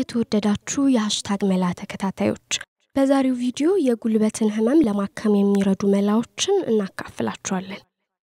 የተወደዳችሁ የሀሽታግ መላ ተከታታዮች በዛሬው ቪዲዮ የጉልበትን ህመም ለማከም የሚረዱ መላዎችን እናካፍላችኋለን።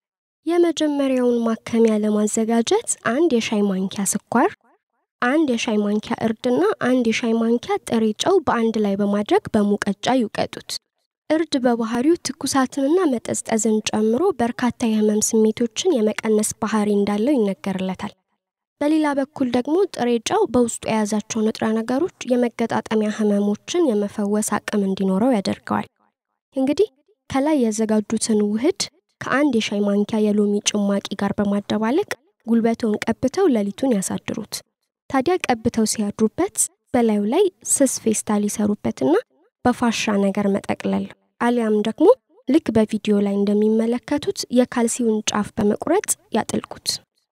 የመጀመሪያውን ማከሚያ ለማዘጋጀት አንድ የሻይ ማንኪያ ስኳር፣ አንድ የሻይ ማንኪያ እርድና አንድ የሻይ ማንኪያ ጥሬ ጨው በአንድ ላይ በማድረግ በሙቀጫ ይውቀጡት። እርድ በባህሪው ትኩሳትንና መጠዝጠዝን ጨምሮ በርካታ የህመም ስሜቶችን የመቀነስ ባህሪ እንዳለው ይነገርለታል። በሌላ በኩል ደግሞ ጥሬ ጨው በውስጡ የያዛቸው ንጥረ ነገሮች የመገጣጠሚያ ህመሞችን የመፈወስ አቅም እንዲኖረው ያደርገዋል። እንግዲህ ከላይ ያዘጋጁትን ውህድ ከአንድ የሻይ ማንኪያ የሎሚ ጭማቂ ጋር በማደባለቅ ጉልበቶን ቀብተው ሌሊቱን ያሳድሩት። ታዲያ ቀብተው ሲያድሩበት በላዩ ላይ ስስ ፌስታል ይሰሩበትና በፋሻ ነገር መጠቅለል አሊያም ደግሞ ልክ በቪዲዮ ላይ እንደሚመለከቱት የካልሲውን ጫፍ በመቁረጥ ያጥልቁት።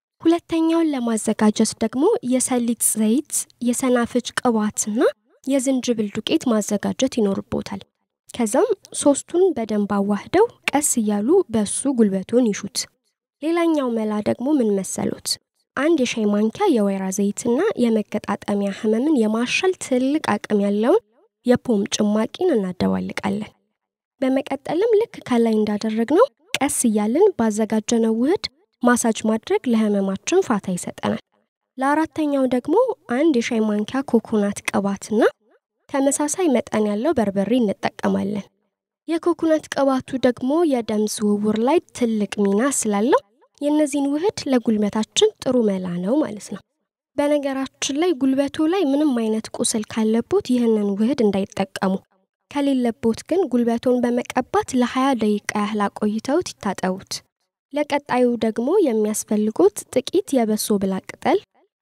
ሁለተኛውን ለማዘጋጀት ደግሞ የሰሊጥ ዘይት፣ የሰናፍጭ ቅባትና የዝንጅብል ዱቄት ማዘጋጀት ይኖርቦታል። ከዛም ሶስቱን በደንብ አዋህደው ቀስ እያሉ በሱ ጉልበቱን ይሹት። ሌላኛው መላ ደግሞ ምን መሰሎት? አንድ የሻይ ማንኪያ የወይራ ዘይትና የመገጣጠሚያ ህመምን የማሻል ትልቅ አቅም ያለውን የፖም ጭማቂን እናደባልቃለን። በመቀጠልም ልክ ከላይ እንዳደረግነው ቀስ እያልን ባዘጋጀነው ውህድ ማሳጅ ማድረግ ለህመማችን ፋታ ይሰጠናል። ለአራተኛው ደግሞ አንድ የሻይ ማንኪያ ኮኮናት ቅባትና ተመሳሳይ መጠን ያለው በርበሬ እንጠቀማለን። የኮኮናት ቅባቱ ደግሞ የደም ዝውውር ላይ ትልቅ ሚና ስላለው የእነዚህን ውህድ ለጉልበታችን ጥሩ መላ ነው ማለት ነው። በነገራችን ላይ ጉልበቱ ላይ ምንም አይነት ቁስል ካለቦት ይህንን ውህድ እንዳይጠቀሙ፣ ከሌለቦት ግን ጉልበቶን በመቀባት ለ20 ደቂቃ ያህል አቆይተውት ይታጠቡት። ለቀጣዩ ደግሞ የሚያስፈልጉት ጥቂት የበሶ ብላ ቅጠል፣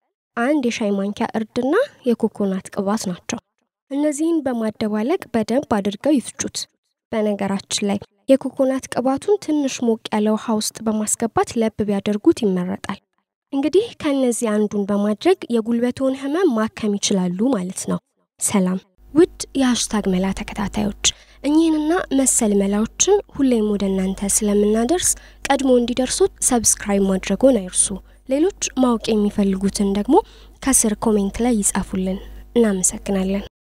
አንድ የሻይ ማንኪያ እርድና የኮኮናት ቅባት ናቸው። እነዚህን በማደባለቅ በደንብ አድርገው ይፍጩት። በነገራችን ላይ የኮኮናት ቅባቱን ትንሽ ሞቅ ያለ ውሃ ውስጥ በማስገባት ለብ ቢያደርጉት ይመረጣል። እንግዲህ ከእነዚህ አንዱን በማድረግ የጉልበትዎን ህመም ማከም ይችላሉ ማለት ነው። ሰላም ውድ የሀሽታግ መላ ተከታታዮች፣ እኚህንና መሰል መላዎችን ሁሌም ወደ እናንተ ስለምናደርስ ቀድሞ እንዲደርሱት ሰብስክራይብ ማድረጎን አይርሱ። ሌሎች ማወቅ የሚፈልጉትን ደግሞ ከስር ኮሜንት ላይ ይጻፉልን። እናመሰግናለን።